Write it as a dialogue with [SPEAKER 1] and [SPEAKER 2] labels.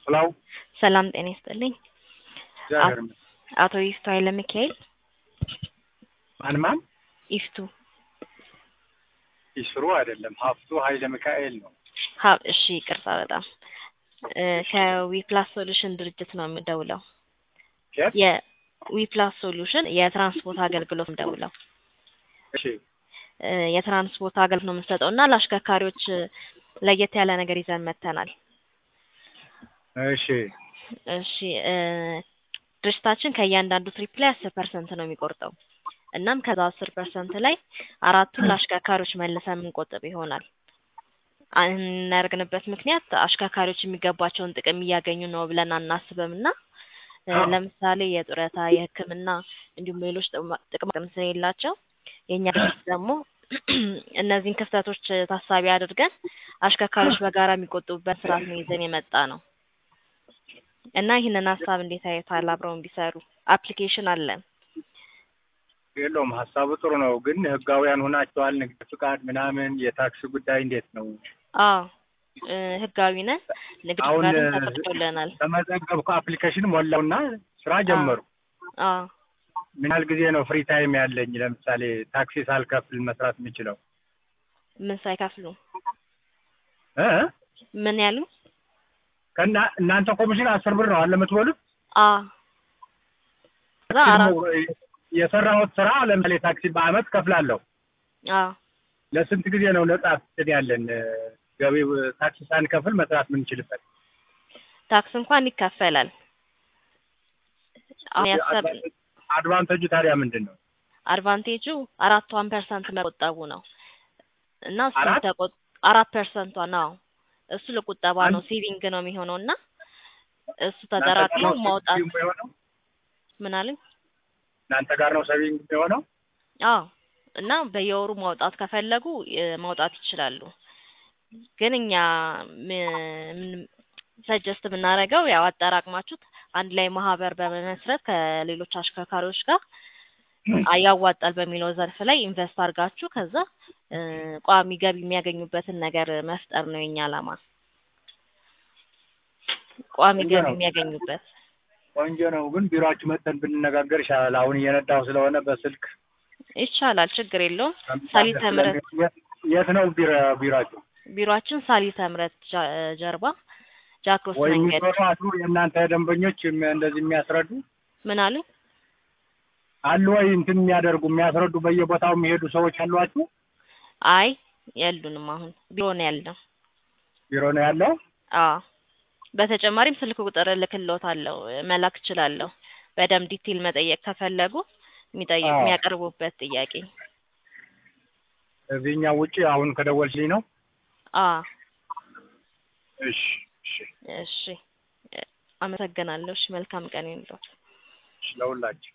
[SPEAKER 1] ሄሎ
[SPEAKER 2] ሰላም ጤና ይስጥልኝ።
[SPEAKER 1] እግዚአብሔር ይመስገን።
[SPEAKER 2] አቶ ይፍቱ ኃይለ ሚካኤል
[SPEAKER 1] ማን ማን?
[SPEAKER 2] ይፍቱ
[SPEAKER 1] ይስሩ አይደለም ሀፍቱ ኃይለ ሚካኤል ነው።
[SPEAKER 2] ሀ እሺ ይቅርታ በጣም እ ከዊፕላስ ሶሉሽን ድርጅት ነው የምደውለው።
[SPEAKER 1] የት?
[SPEAKER 2] የዊፕላስ ሶሉሽን የትራንስፖርት አገልግሎት የምደውለው
[SPEAKER 1] እሺ
[SPEAKER 2] እ የትራንስፖርት አገልግሎት ነው የምንሰጠው እና ለአሽከርካሪዎች እ ለየት ያለ ነገር ይዘን መጥተናል።
[SPEAKER 1] እሺ
[SPEAKER 2] እሺ እ ድርጅታችን ከእያንዳንዱ ትሪፕ ላይ አስር ፐርሰንት ነው የሚቆርጠው። እናም ከዛ አስር ፐርሰንት ላይ አራቱን ለአሽከርካሪዎች መልሰን የምንቆጥብ ይሆናል። እናደርግንበት ምክንያት አሽከርካሪዎች የሚገባቸውን ጥቅም እያገኙ ነው ብለን አናስብም እና እ
[SPEAKER 1] አዎ።
[SPEAKER 2] ለምሳሌ የጡረታ፣ የሕክምና እንዲሁም ሌሎች ጥቅማ ጥቅም ስለሌላቸው የእኛ ድርጅት ደግሞ እነዚህን ክፍተቶች ታሳቢ አድርገን አሽከርካሪዎች በጋራ የሚቆጥቡበት ስርዓት ነው ይዘን የመጣ ነው እና ይህንን ሀሳብ እንዴት አዩታል? አብረውን ቢሰሩ አፕሊኬሽን አለን።
[SPEAKER 1] የለውም ሀሳቡ ጥሩ ነው፣ ግን ህጋውያን ሆናችኋል? ንግድ ፍቃድ ምናምን የታክስ ጉዳይ እንዴት ነው?
[SPEAKER 2] አዎ እ ህጋዊ ነን። ንግድ
[SPEAKER 1] አሁን
[SPEAKER 2] ፍቃድም
[SPEAKER 1] እ
[SPEAKER 2] ተፈቅዶልናል።
[SPEAKER 1] ተመዘገብኩ፣ አፕሊኬሽን ሞላውና ስራ ጀመሩ።
[SPEAKER 2] አዎ
[SPEAKER 1] ምን ያህል ጊዜ ነው ፍሪ ታይም ያለኝ? ለምሳሌ ታክሲ ሳልከፍል መስራት የምችለው
[SPEAKER 2] ምን ሳይከፍሉ
[SPEAKER 1] እ
[SPEAKER 2] ምን ያሉ?
[SPEAKER 1] ከና እናንተ ኮሚሽን አስር ብር ነው አለ የምትበሉት?
[SPEAKER 2] አዎ ከዛ አራት
[SPEAKER 1] የሰራሁት ስራ ለምሳሌ ታክሲ በአመት ከፍላለሁ።
[SPEAKER 2] አዎ
[SPEAKER 1] ለስንት ጊዜ ነው ነጻ እንትን ያለን እ ገቢ ታክሲ ሳንከፍል መስራት የምንችልበት?
[SPEAKER 2] ታክስ እንኳን ይከፈላል። አሁን ያሰብ
[SPEAKER 1] አድቫንቴጁ ታዲያ ምንድን ነው?
[SPEAKER 2] አድቫንቴጁ አራቷን ፐርሰንት መቆጠቡ ነው እና እሱን
[SPEAKER 1] አራት?
[SPEAKER 2] ተቆ አራት ፐርሰንቷ ነው እሱ ለቁጠባ ነው
[SPEAKER 1] አንድ-
[SPEAKER 2] ሴቪንግ ነው የሚሆነው እና እሱ
[SPEAKER 1] እናንተ ጋር
[SPEAKER 2] ተጠራቅሞ
[SPEAKER 1] ነው
[SPEAKER 2] ማውጣት
[SPEAKER 1] ሰቪንግ የሚሆነው?
[SPEAKER 2] ምን አለኝ?
[SPEAKER 1] እናንተ ጋር ነው ሰቪንግ የሚሆነው?
[SPEAKER 2] አዎ እና በየወሩ ማውጣት ከፈለጉ እ ማውጣት ይችላሉ። ግን እኛ ሰጀስት የምናደርገው ያው አጠራቅማችሁት አንድ ላይ ማህበር በመመስረት ከሌሎች አሽከርካሪዎች ጋር አ- ያዋጣል በሚለው ዘርፍ ላይ ኢንቨስት አድርጋችሁ ከዛ እ ቋሚ ገቢ የሚያገኙበትን ነገር መፍጠር ነው የኛ ዓላማ። ቋሚ
[SPEAKER 1] ቆንጆ
[SPEAKER 2] ገቢ
[SPEAKER 1] ነው።
[SPEAKER 2] የሚያገኙበት
[SPEAKER 1] ቆንጆ ነው፣ ግን ቢሮአችሁ መጥተን ብንነጋገር ይሻላል። አሁን እየነዳሁ ስለሆነ በስልክ
[SPEAKER 2] ይቻላል፣ ችግር የለውም። ሳሊተ ምህረት
[SPEAKER 1] የት- የት ነው ቢሮ ቢሮአችሁ?
[SPEAKER 2] ቢሮአችን ሳሊተ ምህረት ጃ- ጀርባ ጃክሮስ
[SPEAKER 1] ወይ
[SPEAKER 2] መንገድ
[SPEAKER 1] የሚሰሩ አሉ የእናንተ ደንበኞች የሚ- እንደዚህ የሚያስረዱ
[SPEAKER 2] ምን አሉ?
[SPEAKER 1] አሉ ወይ እንትን የሚያደርጉ የሚያስረዱ በየቦታው የሚሄዱ ሰዎች አሏችሁ?
[SPEAKER 2] አይ የሉንም። አሁን ቢሮ ነው ያለው።
[SPEAKER 1] ቢሮ ነው ያለው?
[SPEAKER 2] አዎ በተጨማሪም ስልክ ቁጥር እልክልዎታለሁ፣ መላክ እችላለሁ። በደንብ ዲቴል መጠየቅ ከፈለጉ የሚጠይቅ
[SPEAKER 1] አዎ።
[SPEAKER 2] የሚያቀርቡበት ጥያቄ።
[SPEAKER 1] እዚህኛው ውጪ አሁን ከደወልሽልኝ ነው?
[SPEAKER 2] አዎ
[SPEAKER 1] እሺ እሺ
[SPEAKER 2] እሺ፣ አመሰግናለሁ። እሺ መልካም ቀን ይሁንልዎት።
[SPEAKER 1] እሺ ለሁላችሁ